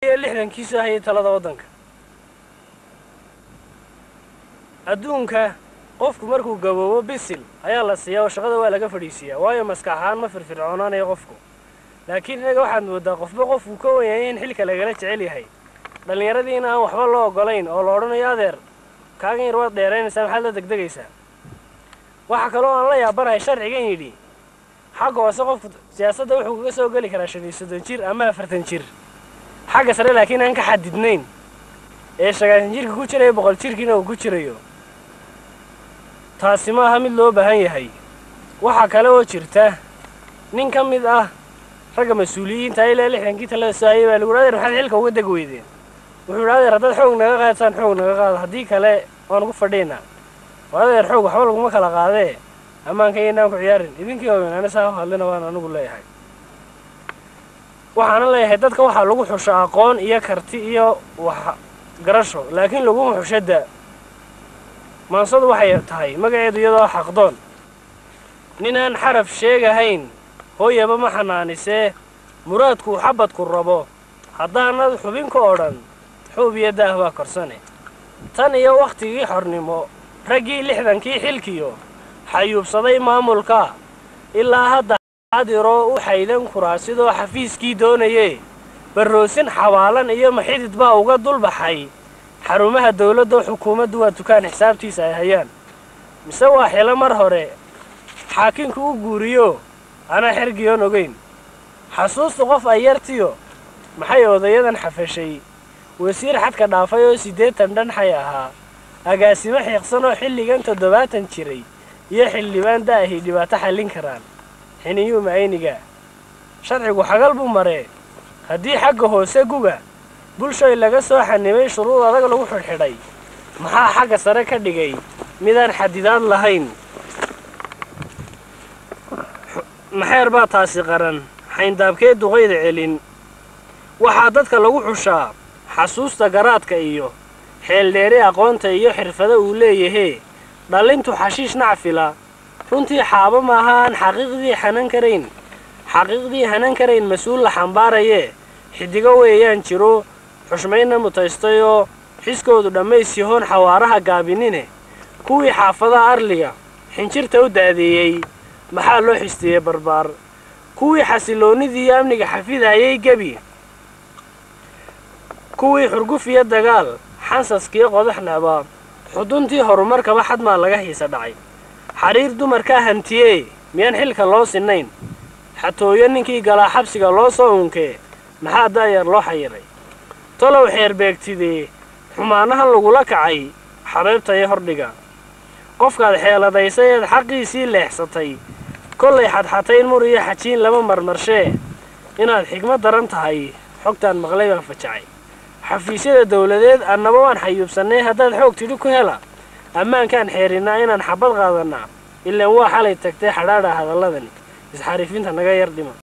lixdankiisu hayay talada waddanka adduunka qofku markuu gaboobo bisil ayaa la siiyaa oo shaqada waa laga fadhiisiiyaa waayo maskax ahaan ma firfircoonaanayo qofku laakiin innaga waxaad moodaa qofba qofku ka wanyayay in xilka lagala jecel yahay dhallinyaradii in aan waxba loo ogolayn oo la odhanayo adeer kaagan yar waad dheeraynaysaa maxaad la degdegaysaa waxaa kaloo aan la yaabanahay sharcigan yidhi xagga hoose qofku siyaasadda wuxuu kaga soo geli karaa shan iyo soddon jir ama afartan jir xagga sare laakiin aan ka xadidnayn ee sagaashan jirka ku jirayo boqol jirkiina uu ku jirayo taasi ma aha mid loo baahan yahay waxaa kale oo jirta nin ka mid ah ragga mas-uuliyiinta ilaa lixdankii talada soo hayay baa lagu yidhi adeer maxaad xilka uga deg weydeen wuxuu yidhi adeer haddaad xoog naga qaadataan xoog naga qaado haddii kale waan ugu fadhiynaa oo adeer xoog waxba laguma kala qaadee ammaanka iyaynaan ku ciyaarin idinkii waaweyn ana saa u hadlina waan anigu leeyahay waxaana leeyahay dadka waxaa lagu xusho aqoon iyo karti iyo wax garasho laakiin laguma xusho da maansadu waxay tahay magaceedu iyadoo xaqdoon nin aan xaraf sheegahayn hooyaba ma xanaanisee muraadkuu xabadku rabo haddaanad xubinka oo dhan xuub iyo daah baa korsane tan iyo wakhtigii xornimo raggii lixdankii xilkiyo xayuubsaday maamulka ilaa hadda xadiroo u xaydan kuraa sidoo xafiiskii doonayee barroosin xawaalan iyo maxidid baa uga dulbaxay xarumaha dawladda xukuumaddu waa dukaan xisaabtiisa ay hayaan mise waa xilo mar hore xaakinku u guuriyo anaa xergiyoon ogayn xasuusta qof ay yartiyo maxay odayadan xafashay wasiir xadka dhaafay oo siddeetan dhanxay ahaa agaasimo xiiqsan oo xilligan toddobaatan jiray iyo xildhibaan da'ahi dhibaato xallin karaan xiniyuu macayniga sharcigu xagal buu maree haddii xagga hoose guga bulshoy laga soo xanimay shuruud adag lagu xidhxidhay maxaa xagga sare ka dhigay midaan xadidaad lahayn maxeer baa taasi qaran xayndaabkee duqayda celin waxaa dadka lagu xushaa xasuusta garaadka iyo xeeldheeri aqoonta iyo xirfado uu leeyahee dhallintu xashiish nacfila runtii xaabo maaha aan xaqiiqdii hanan karayn xaqiiqdii hanan karayn mas-uul la xambaarayee xidigo weeyaan jiro xushmaynna mutaystayoo xiskoodu dhammays yahoon xawaaraha gaabinine kuwii xaafadaha arliga xinjirta u da'deeyey maxaa loo xistiyey barbaar kuwii xasiloonnidii iyo amniga xafidayay gebi kuwii xurguf iyo dagaal xansaskii qodax necbaa xuduntii horumarkaba xadmaa laga hiisa dhacay xariir dumarkaa hantiyee miyaan xilka loo sinnayn xatooyo ninkii galaa xabsiga loo soo unkee maxaa da'yar loo xayiray tolow xeer beegtidee xumaanahan lagula kacay xabeebtayo hordhiga qofkaad xeeladaysay eed xaqiisii leexsatay kollay xadxatayn mur iyo xajiin lama marmarshee inaad xigmad daran tahay xogtaan maqlay baan fajacay xafiisyada dawladeed annaba waan xayuubsannay haddaad xoog tidhi ku hela ammaankaan xeerinnaa inaan xabad qaadannaa ilaan waa xalay tagtay xadhaadha hadalladani isxariifinta naga yar dhima